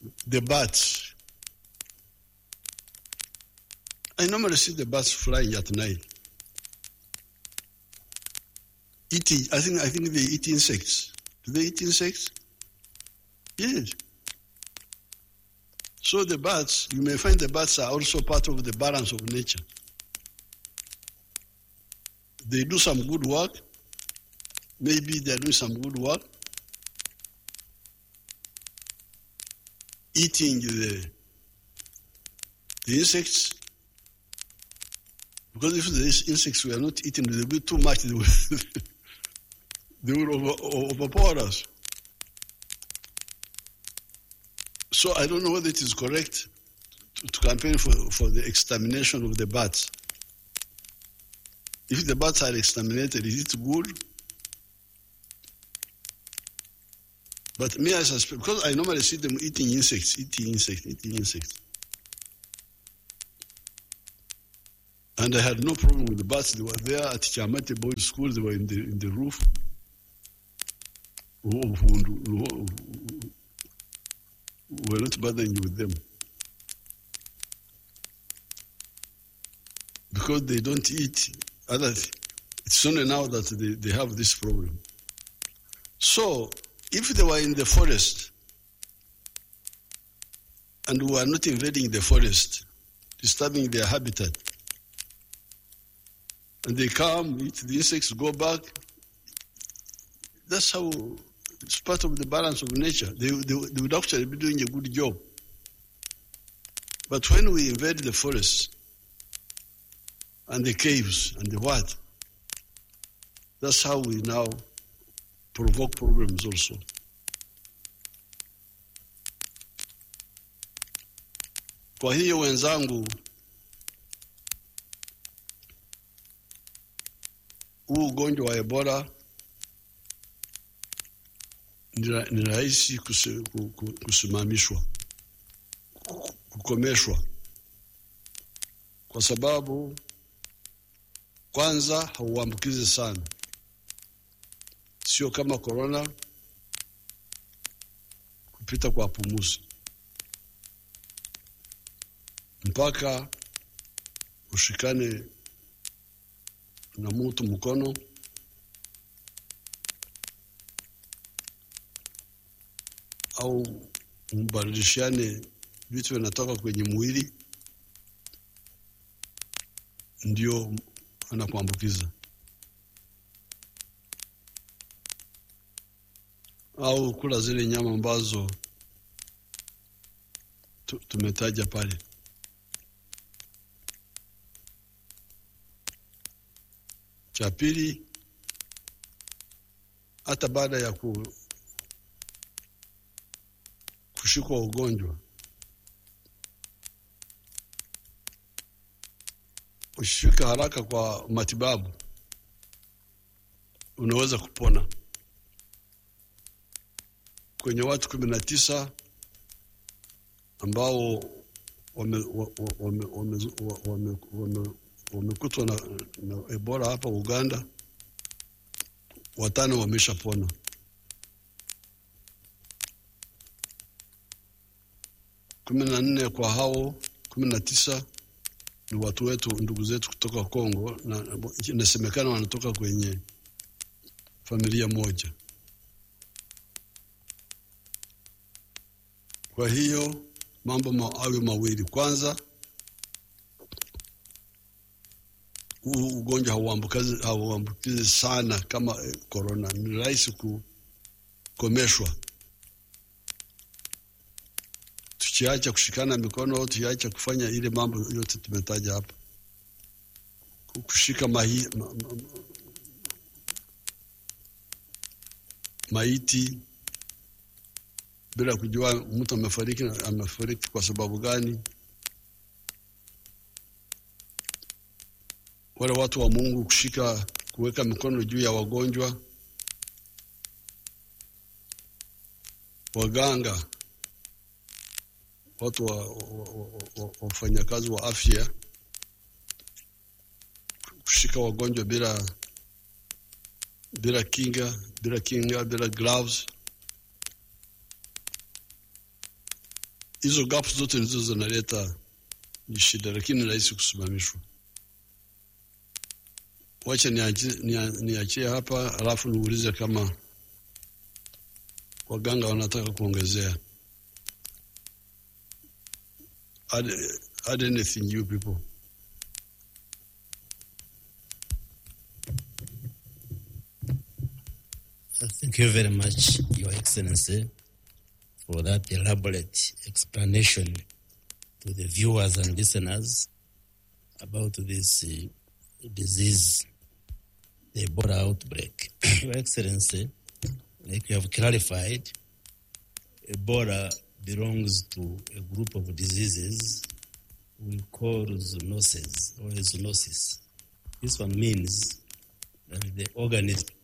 the bats. I normally see the bats flying at night. Eating, I think, I think they eat insects. Do they eat insects? Yes. So the bats, you may find the bats are also part of the balance of nature. They do some good work. Maybe they're doing some good work. Eating the, the insects. Because if the insects were not eaten, they would be too much. They will, they will over, overpower us. So I don't know whether it is correct to, to campaign for, for the extermination of the bats. If the bats are exterminated, is it good? But me, I suspect, because I normally see them eating insects, eating insects, eating insects. And I had no problem with the bats. They were there at Chamate Boys School, they were in the, in the roof. We're not bothering with them. Because they don't eat other it's only now that they, they have this problem. So if they were in the forest and we are not invading the forest, disturbing their habitat, and they come, eat the insects, go back, that's how it's part of the balance of nature. They, they, they would actually be doing a good job. But when we invade the forests and the caves and the what, that's how we now provoke problems also. Kwa hiyo wenzangu, huu ugonjwa wa Ebola ni rahisi kusimamishwa, kukomeshwa, kwa sababu kwanza hauambukizi sana, sio kama korona kupita kwa pumuzi, mpaka ushikane na mutu mkono au mbadilishane vitu vinatoka kwenye mwili, ndio anakuambukiza. Au kula zile nyama ambazo tumetaja pale. Cha pili, hata baada ya ku kushikwa ugonjwa, ushifika haraka kwa matibabu, unaweza kupona. Kwenye watu kumi na tisa ambao wamekutwa na, na Ebola hapa Uganda, watano wameshapona. kumi na nne kwa hao kumi na tisa ni watu wetu, ndugu zetu kutoka Kongo, na inasemekana wanatoka kwenye familia moja. Kwa hiyo mambo ma, awe mawili. Kwanza, huu ugonjwa hauambukizi hauambukizi sana kama korona, ni rahisi kukomeshwa tukiacha kushikana mikono, tukiacha kufanya ile mambo yote tumetaja hapa, kushika mahi, ma, ma, maiti bila kujua mtu amefariki amefariki kwa sababu gani. Wale watu wa Mungu kushika kuweka mikono juu ya wagonjwa, waganga watu wafanyakazi wa, wa, wa, wa afya kushika wagonjwa bila bila kinga bila kinga bila gloves hizo gaps zote ndizo zinaleta ni shida, lakini rahisi kusimamishwa. Wacha niachie nia, niachie hapa, alafu niulize kama waganga wanataka kuongezea. Add, add anything you people. Thank you very much, Your Excellency, for that elaborate explanation to the viewers and listeners about this uh, disease, the Ebola outbreak. Your Excellency, like you have clarified, Ebola belongs to a group of diseases we call zoonoses or zoonosis. This one means that the organism